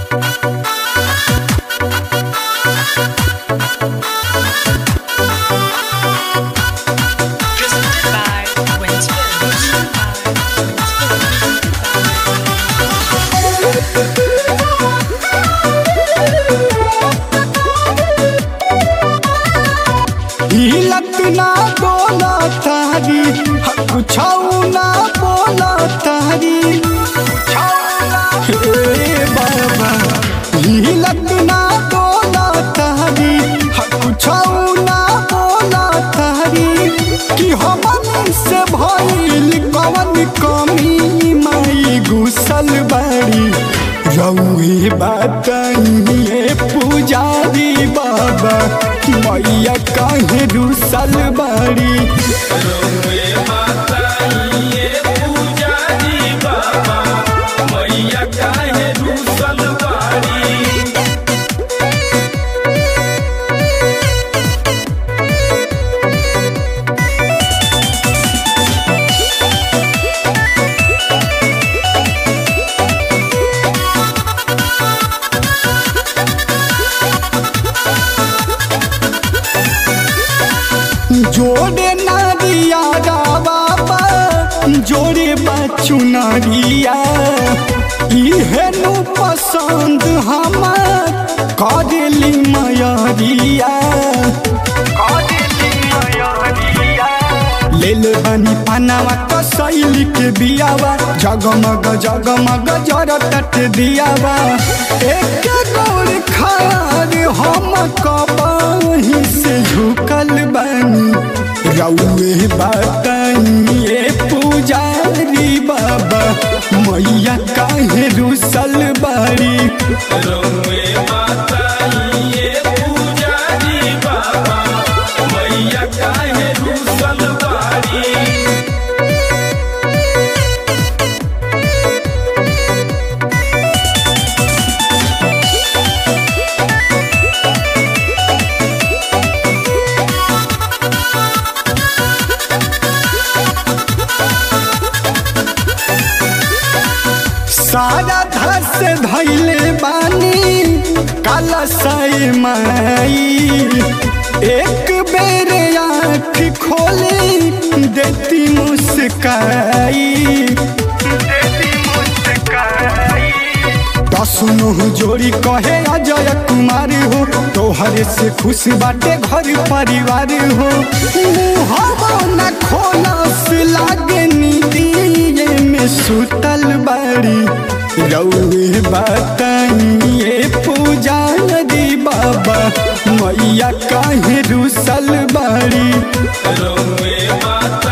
Presented by Winston. हिलत ना बोला तारी कुछ ना बोला तारी हे बाबा हिलत ना बोला तारी कुछ ना बोला तारी कि हमन से भइल कवन कमी माई घुसल बाड़ी रउए बताइए पुजारी बाबा मैया काहे रुसल बाड़ी जोड़े नारिया बाबा जोड़े बच्चू नारिया इहे नु पसंद हमार करेली मयरिया लेल बनी पनावा कसैली के बियावा जगमग जगमग जरतट दियावा एक गोर खार हम कबाही से झुकल बनी रउए बताइए पुजारी बाबा मैया काहे रुसल बाड़ी सारा धस धैले बानी काला साई माई एक बेर आँख खोली देती मुस्काई दसनो जोड़ी कहे अजय कुमार हो तोहरे से खुश बाटे घर परिवार हो मुहवा न खोलस लागे नीदिए में सुतल बाड़ी रउए बताइए पुजारी बाबा मैया काहे रुसल बाड़ी रउए बात